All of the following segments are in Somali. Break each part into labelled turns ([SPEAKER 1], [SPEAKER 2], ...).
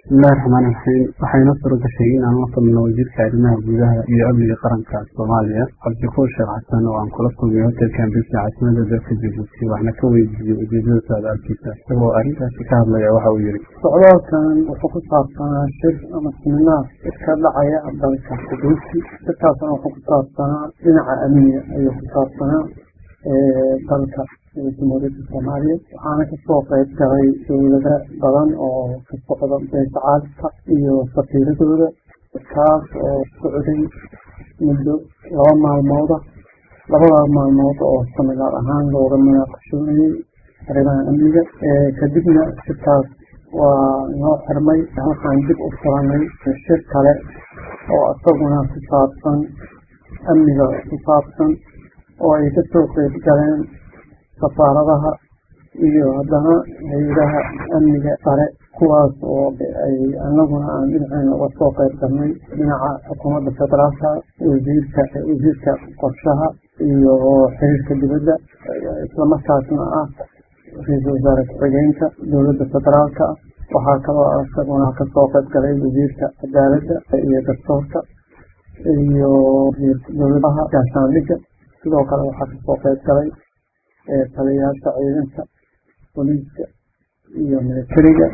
[SPEAKER 1] bismillahi raxmaan raxiim waxayna suura gashay in aan la kulno wasiirka arrimaha gudaha iyo amniga qaranka soomaaliya cabdikuur sheekh xasan oo aan kula kulmay hotelka ambisa caasimada dalka jabuuti waxna ka weydiiyey ujeedada socdaalkiisa isagoo arrintaasi ka hadlaya waxa uu yihi
[SPEAKER 2] socdaalkan wuxuu ku saabsanaa shir ama siminaar iska dhacaya dalka jabuuti shirkaasna wuxuu ku saabsanaa dhinaca amniga ayuu ku saabsanaa dalka jamhuuriyadda soomaaliya waxaana kasoo qeyb galay dowlado badan oo ka socda beesha caalamka iyo safiiradooda kaas oo socday muddo laba maalmooda labadaa maalmood oo samilaar ahaan looga munaaqashoonayay arrimaha amniga kadibna shirkaas waa noo xirmay waxaan dib u furanay shir kale oo isaguna ku saabsan amniga ku saabsan oo ay kasoo qeyb galeen safaaradaha iyo haddana hay-adaha amniga sare kuwaas oo ay anaguna aan dhinaceena uga soo qeyb galnay dhinaca xukuumadda federaalka wasiirka wasiirka qorshaha iyo xiriirka dibadda islamarkaasna ah ra-iisul wasaare ku-xigeenka dowladda federaalka waxaa kaloo isaguna kasoo qeyb galay wasiirka cadaaladda iyo dastuurka iyo dowladaha gaashaandhigga sidoo kale waxaa kasoo qeyb galay taliyayaasha ciidanka booliiska iyo militariga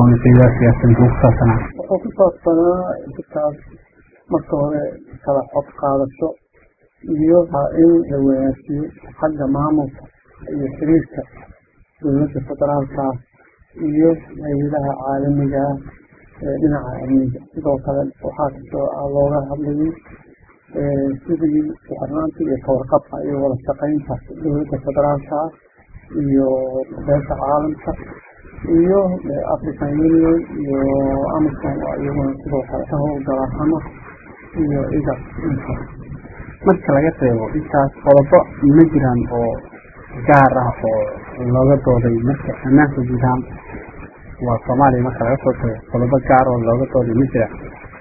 [SPEAKER 2] wuxuu ku saabsanaa shirkaas marka hore kala xog qaadasho iyo in la wanaajiyo xagga maamulka iyo xiriirka dowladda federaalka iyo hay-adaha caalamiga ee dhinaca amniga sidoo kale waxaa kasoo looga hadlayay sidii kuxirnaanta iyo kawarqabka iyo wada shaqeynta dowladda federaalka iyo beesha caalamka iyo african union iyo amison oo iyaguna sidoo kale ka howlgala hama iyo iga inta
[SPEAKER 1] marka laga reebo intaas qodobo ma jiraan oo gaar ah oo looga dooday marka ammaanka guud ahaan waa soomaaliya marka laga soo tago qodobo gaar oo looga dooday ma jiraan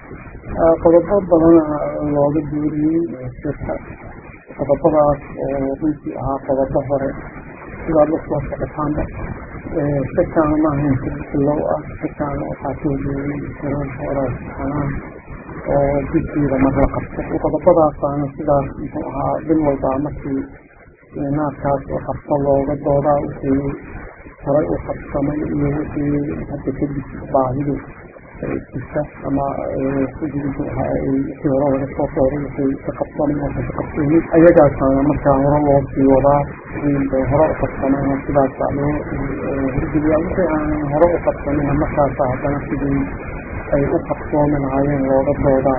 [SPEAKER 2] qodobo badana looga duuriyey shirka qodobadaas oo runtii ahaa qodobo hore sidaad la soo socotaanba shirkaana maahayn shir bilow ah shirkaana waxaa ka hogeeyey shirar hore xanaan oo bishiida mar la qabto qodobadaasaana sidaas muxuu ahaa bil walbaa markii naarkaas oo qabto looga doodaa wixii horay u qabsamay iyo wixii hadda kadib baahidu jirta ama sidii muxuu ahaa wixii hore laga soo dooray wixii ka qabsamay oo ka qabsoomin ayagaasaana markaa hore loo sii wadaa wixii hore u qabsamayna sidaasa loo hirgeliyaa wixii aanan hore u qabsamayna markaasa haddana sidii ay u qabsoomi lahaayeen looga doodaa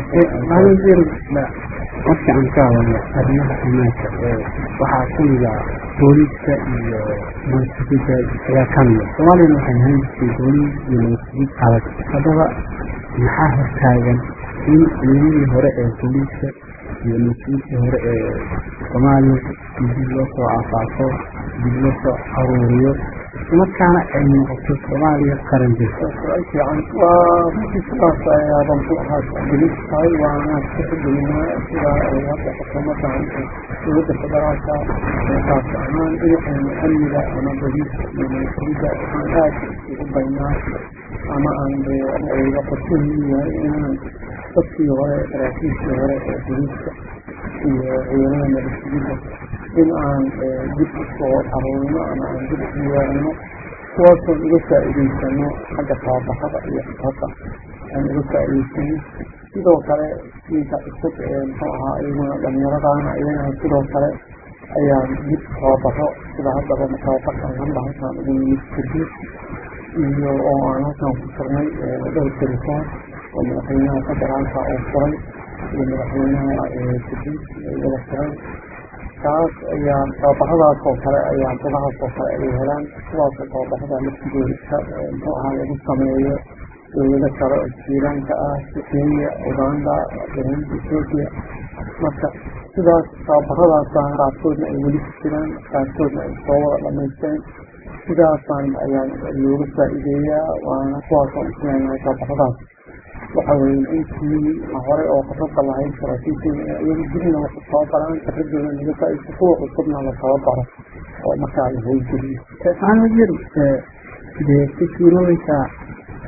[SPEAKER 2] sidaas
[SPEAKER 1] marka aan ka hadalno arrimaha ammaanka waxaa kamida booliiska iyo nabadgudida ayaa kamida soomaaliyana waxay ahaan jirtay booliis iyo nabadgudid adag haddaba maxaa hortaagan in ciidamadii hore ee booliiska iyo nabadgudidkii hore ee soomaaliya dib loo soo aasaafo dib loo soo aruuriyo markaana ay noqoto soomaaliya qaran jirta
[SPEAKER 2] su-aal fiican waa runtii sidaas ayaaban ku ahaa tacdilis tahay waana kaxgelinaa sida ay hadda xukuumaddan dowladda federaalka kaas ahaan dhinaceena amniga ama boliiska iyo nabadgelyada waxaan aad ugu baynaa ama aan ayga qorshahiin yahay inaan dadkii hore saraakiishii hore ee boliiska iyo ciidamada nabadgelyada in aan dib usoo aruurino ama aan dib u yeelno kuwaasoon uga faa'iidaysano xagga tababarada iyo xifada aan uga faa'iidaysano sidoo kale diinka cusub ee muxuu ahaa iyaguna dhalinyaradaana iyagana sidoo kale ayaan dib tababaro sida haddaba tababarkan hamba halkaan ugu yimid kadib iyo oo aan halkaan ku furnay dhowr telefoon oo madaxweynaha federaalka oo furay iyo madaxweynaha kadib wada furay kaas ayaa tababaradaas oo kale ayaa gudahaas oo kale ay helaan kuwaasoo tababarada laftigooda muxuu ahaa lagu sameeyo dowlado kale oo jiiraanka ah kenya uganda burundi ethiopia marka sidaas tababaradaasaan qaarkoodna ay weli ku jiraan qaarkoodna ay soo wada dhamaysteen sidaasaan ayaan looga faa'iideeyaa waana kuwaasoo isleenahay tababaradaas waxa weye intii hore oo khibrada lahayd saraakiisheena iyagu dibna wax tababaraan khibradooda laga faa'iideysto kuwa cusubna la tababaro oo markaa la howlgeliyo
[SPEAKER 1] waxaan wasiir dee ku suuroobaysaa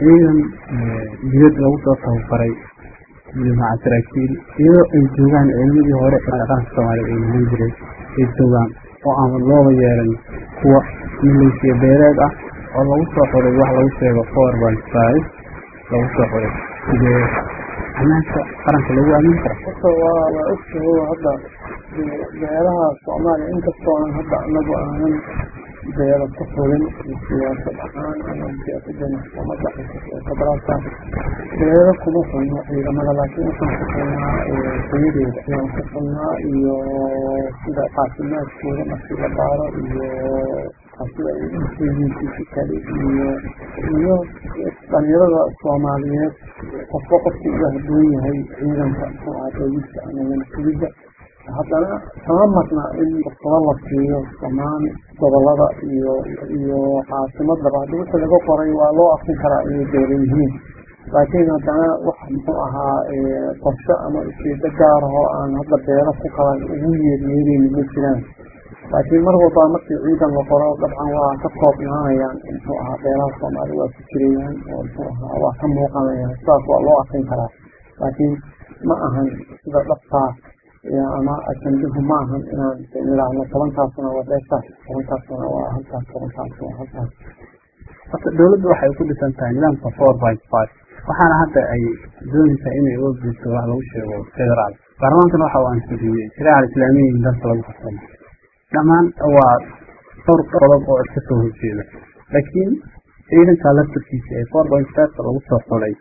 [SPEAKER 1] ciidan dibad lagu soo tababaray iyo maca saraakiil iyadoo ay joogaan ciidamadii hore ee dhaqanka soomaaliya ay lahan jiray ay joogaan oo aan looba yeelan kuwa mileysiya beeleed ah oo lagu soo xuray wax lagu sheego four point five lagu soo xuray sidee ammaanka qaranka lagu aamin kara
[SPEAKER 2] horta waa la ogtahay hadda beelaha soomaaliya inkastoo aan hadda anagu aanan beela ku fulin siyaasad ahaan ama siyaasadana xukuumadda federaalka beelo kuma fulno ciidamada laakiin waxaan ku fulnaa tayadeeda ayaan ku fulnaa iyo sida caafimaadkooda markii la baaro iyo sida ay useeyiinkiisi kale iyo iyo dhalinyarada soomaaliyeed qofba qofku uga haduwan yahay ciidanka muxuu ahaa booliska ama nansugidda haddana kama marna in fursado la siiyo dhammaan gobolada iyo iyo caasimadaba haddi wixii laga qoray waa loo akrin karaa inay beela yihiin laakiin haddana wax muxuu ahaa qorshe ama ujeedo gaar ahoo aan hadda beelo ku qaban ugu yeeryeereyni ma jiraan laakiin mar walba markii ciidan la qoro dabcan waa ka koobnaanayaan muxuu ahaa beelaha soomaaliya waa ku jirayaan oo muxuu ahaa waa ka muuqanayaan sidaas waa loo akrin karaa laakiin ma ahan sida dhabtaa ama ajanduhu ma ahan inaan idhaahno tobankaasuna waa beeshaas tobankaasuna waa halkaas tobankaas waa halkaas
[SPEAKER 1] horta dawladdu waxay ku dhisan tahay nidaamka four point five waxaana hadda ay doonaysaa inay uga gudto wax lagu sheego federaal baarlamaankana waxa uu ansixiyey shariica islaamiya in dalka lagu xukumo dhammaan waa dhowr qodob oo iska soo horjeeda laakiin ciidanka laftarkiisa ee four point five lagu soo xulay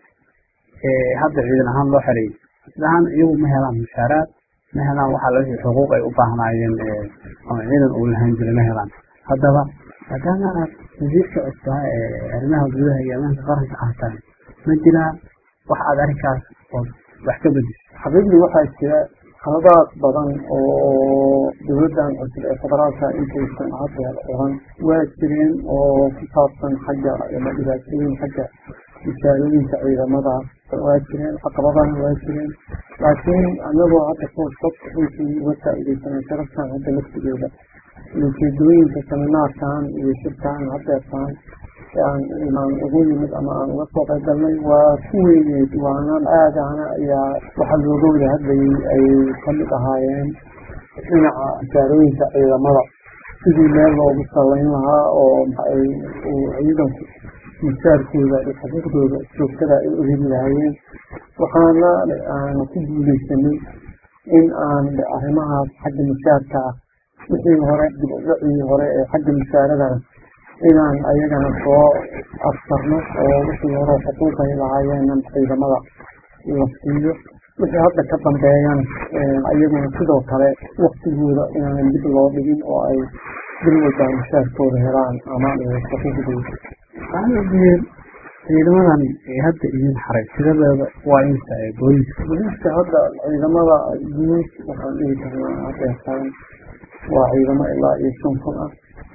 [SPEAKER 1] ee hadda ciidan ahaan loo xereeyay sida ahaan iyagu ma helaan mushaaraad ma helaan waxaa la wixii xuquuq ay u baahnaayeen ama ciidan uu lahaan jiray ma helaan haddaba maadaama aad wasiirka cusbaa ee arrimaha gudaha iyo ammaanka qaranka aad tahay ma jiraan wax aad arrinkaas oo wax ka bedisho
[SPEAKER 2] xaqiiqdii waxaa jira khaladaad badan oo dowladdan cusub ee federaalka intaysan haddeer oran waa jireen oo ku saabsan xagga ama dhibaatooyin xagga mushaarooyinka ciidamada waa jireen caqabadana waa jireen laakiin anagoo hadda fursad runtii uga faa'iidaysanay sharaftan hadda laftigeeda ujeedooyinka seminaarkan iyo shirkan haddeertaan aan aan ugu yimid ama aan uga soo qayb galnay waa ku weyneed waana aadana ayaa waxaa looga wada hadlayay ay kamid ahaayeen dhinaca mushaarooyinka ciidamada sidii meel loogu salayn lahaa oo maxay ciidanku mushaarkooda iyo xuquuqdooda joogtada ay u heli lahaayeen waxaana aan ku guuleysanay in aan arrimahaas xagga mushaarka ah wixii hore dib u dhacii hore ee xagga musaaradana inaan ayagana soo afsarno oo wixii hore xuquuqay lahaayeen ciidamada la siiyo wixii hadda ka dambeeyana iyaguna sidoo kale waktigooda inaan dib loo dhigin oo ay bil walba mushaarkooda helaan ama xuquuqdooda
[SPEAKER 1] waxaan ciidamadan ee hadda idin xaray tiradeeda waa inta ee booliiska
[SPEAKER 2] booliiska hadda ciidamada guud waxaan dhihi karnaa hadeertaan waa ciidamo ilaa iyo shan kun ah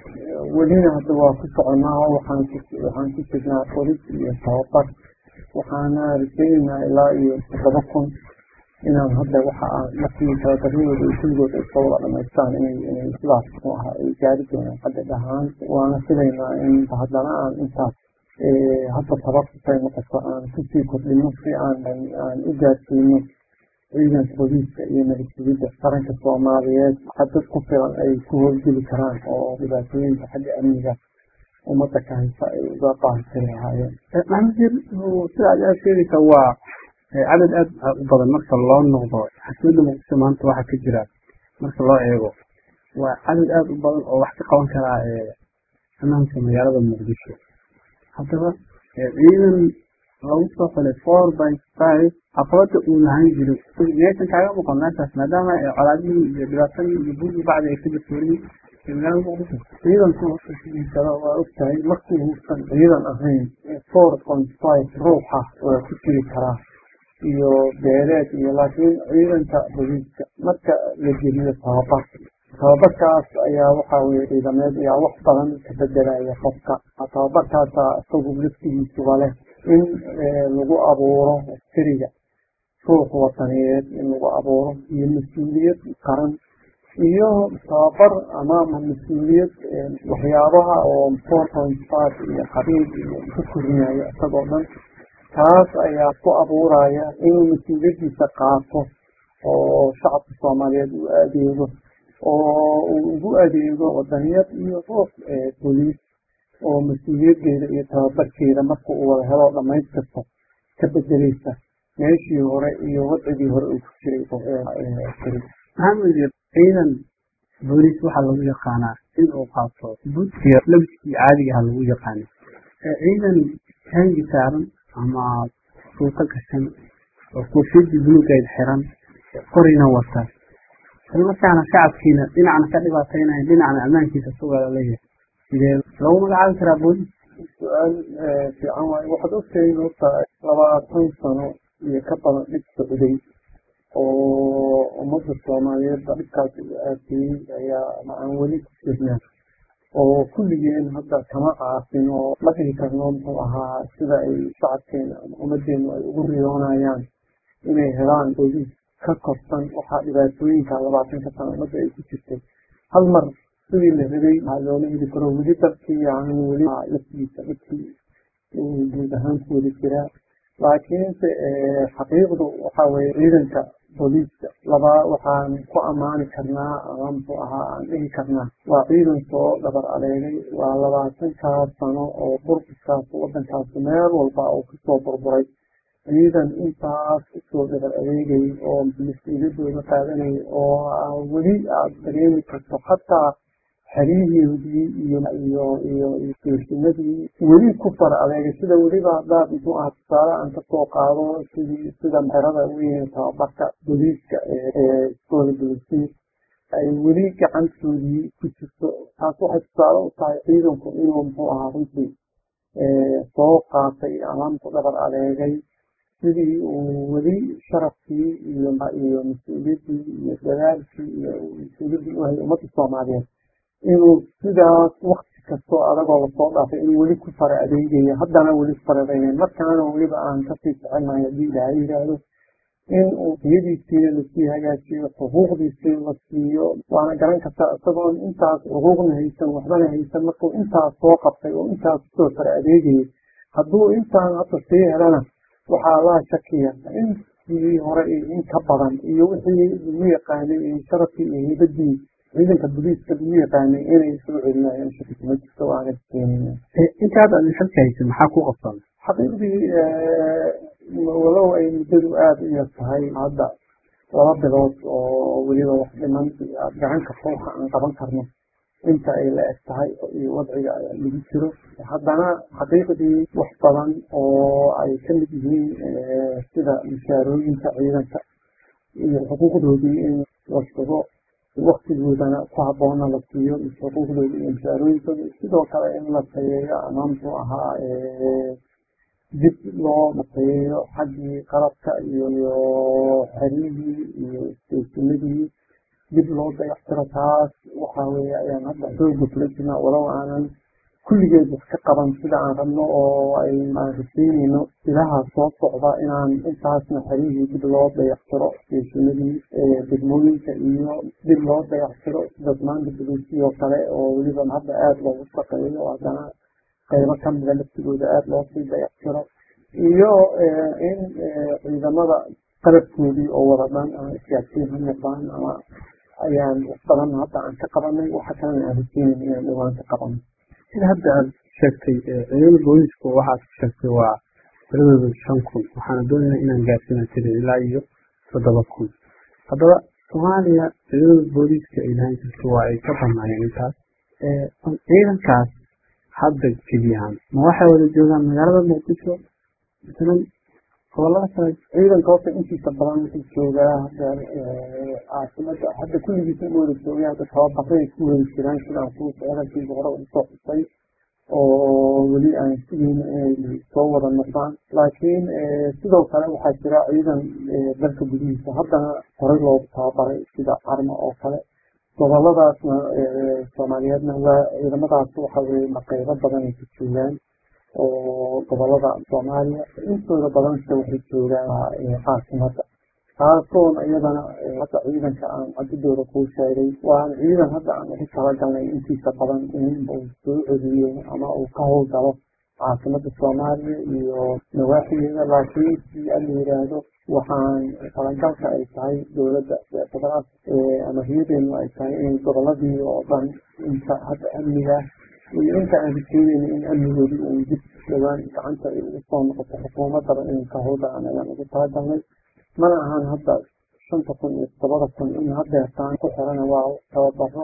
[SPEAKER 2] welina hadda waa ku soconaa waxaan waxaan ku jirnaa qoris iyo tababar waxaana rajaynaynaa ilaa iyo toddoba kun inaan hadda waxa aan markii tababaryadooda iyo kuligooda iska wada dhamaystaan inay inay sidaas muxuu ahaa ay gaari doonaan hadda dhahaan waana filaynaa in haddana aan intaas hadda tabarkasay noqoto aan kusii kordhino si aan aan u gaarsiino ciidanka booliiska iyo nabadgelyada qaranka soomaaliyeed dad ku filan ay ku howlgeli karaan oo dhibaatooyinka xagga amniga ummadda ka haysa ay uga baahitiri lahaayeen
[SPEAKER 1] maxamud sida aad aad sheegaysa waa cadad aad u badan marka loo noqdo xasmada muqdisho maanta waxaa ka jira marka loo eego waa cadad aad u badan oo wax ka qaban karaa ammaanka magaalada muqdisho haddaba ciidan lagu soo xulay four by five caqabada uu lahaan jiray miyaysan kaaga muuqan meeshaas maadaama colaadihii iyo dhibaatadii iyo buugii bacdi ay ka jirtooriyey magaalada muqdisho
[SPEAKER 2] ciidanku hortasidiisada waa ogtahay markii uusan ciidan ahayn four point five ruuxa waa ku jiri karaa iyo beeleed iyo laakiin ciidanka booliiska marka la geliyo tababar tababarkaas ayaa waxaa weye ciidameed ayaa wax badan ka bedelaya qofka tababarkaasa isagu laftigiisuba leh in lagu abuuro askariga ruux wataneed in lagu abuuro iyo mas-uuliyad qaran iyo tababar ama mas-uuliyad waxyaabaha oo four point five iyo qabiil iyo ka korinaya isagoo dhan taas ayaa ku abuuraya inuu mas-uuliyaddiisa qaato oo shacabka soomaaliyeed u adeego oo uu ugu adeego wadaniyad iyo ruux boliis oo mas-uuliyaddeeda iyo tababarkeeda marka uu wada helo dhamaystirta ka bedeleysa meeshii hore iyo wadcigii hore uu ku jiray
[SPEAKER 1] maxamed ciidan booliis waxaa lagu yaqaanaa in uu qaato budkiya labiskii caadiga aha lagu yaqaana ciidan taangi saaran ama suuto gashan oo koofiyadii buluugeed xiran qorina wata islamarkaana shacabkiina dhinacna ka dhibaataynaya dhinacna ammaankiisa sugaa leeyahay sidee lagu magacaabi karaa booliis
[SPEAKER 2] su-aal fiican waayo waxaad ogtahay horta labaatan sano iyo ka badan dhib socday oo ummadda soomaaliyeed dhibkaas uga aafiyey ayaa aan weli ku jirnaa oo kulligeen hadda kama caafin oo la dhihi karno muxuu ahaa sida ay shacabkeena ama ummaddeenu ay ugu riyoonayaan inay helaan booliis ka korsan waxaa dhibaatooyinka labaatanka sano ummadda ay ku jirtay hal mar sidii la rabay waxaa loola heli karo weli dalkii aan weli laftiisa dhibkii guud ahaan ku wada jiraa laakiinse xaqiiqdu waxaa weeye ciidanka booliiska laba waxaan ku ammaani karnaa ama muxuu ahaa aan dhihi karnaa waa ciidan soo dhabar adeegay waa labaatankaas sano oo burbuskaas waddankaas meel walba uu kasoo burburay ciidan intaas usoo dhabar adeegay oo mas-uuliyadooda qaadanayay oo weli aada dareemi karto hataa xerihiidii iyo iyo iyo isteeshinadii weli ku fara adeegay sida weliba haddaad muxuu aha tusaale aan kasoo qaado sidii sida xerada weyn tababarka booliiska ee iskoola bolisiir ay weli gacantoodii ku jirto taas waxay tusaale u tahay ciidanku inuu muxuu ahaa runtii soo qaatay ama muxuu dhabar adeegay sidii uu weli sharafkii iyo iyo mas-uuliyaddii iyo dadaalkii iyo mas-uuliyaddii uhayay ummadda soomaaliyeed inuu sidaas wakti kastoo adagoo lasoo dhaafay inuu weli ku fara adeegayo haddana weli ku fara adeegayo markaana weliba aan kasii jecelnahay haddii ilaahay yidhaahdo in uu iyadiisiina lasii hagaajiyo xuquuqdiisii la siiyo waana garan kartaa isagoon intaas xuquuqna haysan waxbana haysan markuu intaas soo qabtay oo intaas kusoo fara adeegayay hadduu intaan hadda sii helana waxaa laa shakiya intii hore iyo in ka badan iyo wixii lagu yaqaanay iyo sharafkii iyo heybadii ciidanka booliiska lagu yaqaanay inay soo celinayaan shaki kuma jirto waana keenaya
[SPEAKER 1] intaad aad xilka haysa maxaa ku qabsan
[SPEAKER 2] xaqiiqdii walow ay muddadu aada u yar tahay hadda laba bilood oo weliba wax dhiman gacanka fowxa aan qaban karno inta ay la eg tahay iyo wadciga lagu jiro haddana xaqiiqdii wax badan oo ay ka mid yihiin sida mushaarooyinka ciidanka iyo xuquuqdoodii in la sugo waktigoodana ku habboona la siiyo xuquuqdooda iyo mushaarooyinkooda sidoo kale in la tayeeyo ama muxuu ahaa dib loo tayeeyo xaggii qalabka iyo xerihii iyo isteeshinadii dib loo dayactiro taas waxaa weeye ayaan hadda xooga kula jirnaa walow aanan kulligeed wax ka qaban sida aan rabno oo ay aan rasiinayno ilaha soo socda inaan intaasna xerihii dib loo dayactiro isteeshinadii degmooyinka iyo dib loo dayactiro sida damaanta boliisiyoo kale oo weliba hadda aada loogu shaqeeyo haddana qaybo kamida laftigooda aada loo sii dayactiro iyo in ciidamada qalabkoodii oo wada dhan ama isgaadsiin ha noqdaan ama ayaan wax badan hadda aan ka qabanay waxa kalena aan rasiinayn inaan dhowaan ka qabanay
[SPEAKER 1] sida hadda aada sheegtay ciidamada booliisku waxaad sheegtay waa tiradooda shan kun waxaana doonaynaa inaan gaarsiina tiri ilaa iyo toddoba kun haddaba soomaaliya ciidamada booliiska ay lahaan jirto waa ay ka banaayeen intaas ciidankaas hadda keliyahaan ma waxay wada joogaan magaalada muqdisho masalan gobolada kale
[SPEAKER 2] ciidanka horta intiisa badan wuxuu joogaa hadda caasimada hadda kulligiisa u wada joogay hadda tababaray ku wada jiraan sidaan kuu socdalkiisa hore usoo xusay oo weli aan sugayno inay soo wada noqdaan laakiin sidoo kale waxaa jira ciidan dalka gudihiisa haddana horey loogu tababaray sida carmo oo kale goboladaasna soomaaliyeedna waa ciidamadaas waxa weye maqeybo badan ay ku joogaan oo gobolada soomaaliya intooda badanse waxay joogaan caasimada taasoon iyadana hadda ciidanka aan cadidooda kuu sheegay waana ciidan hadda aan ugu talagalnay intiisa badan in uu soo celiyo ama uu ka howlgalo caasimada soomaaliya iyo nawaaxigeeda laakiin si ala yiraahdo waxaan talagalka ay tahay dowladda federaal ama hiyadeenu ay tahay in goboladii oo dhan inta hadda amniga iyo inta aan rikeynayna in amnigoodii uu dib dhowaan gacanta ay ugu soo noqoto xukuumadaba inay ka howlgalaan ayaan ugu talagalnay mana ahan hadda shanta kun iyo todobada kun in hadeertaan ku xirana waa tababaro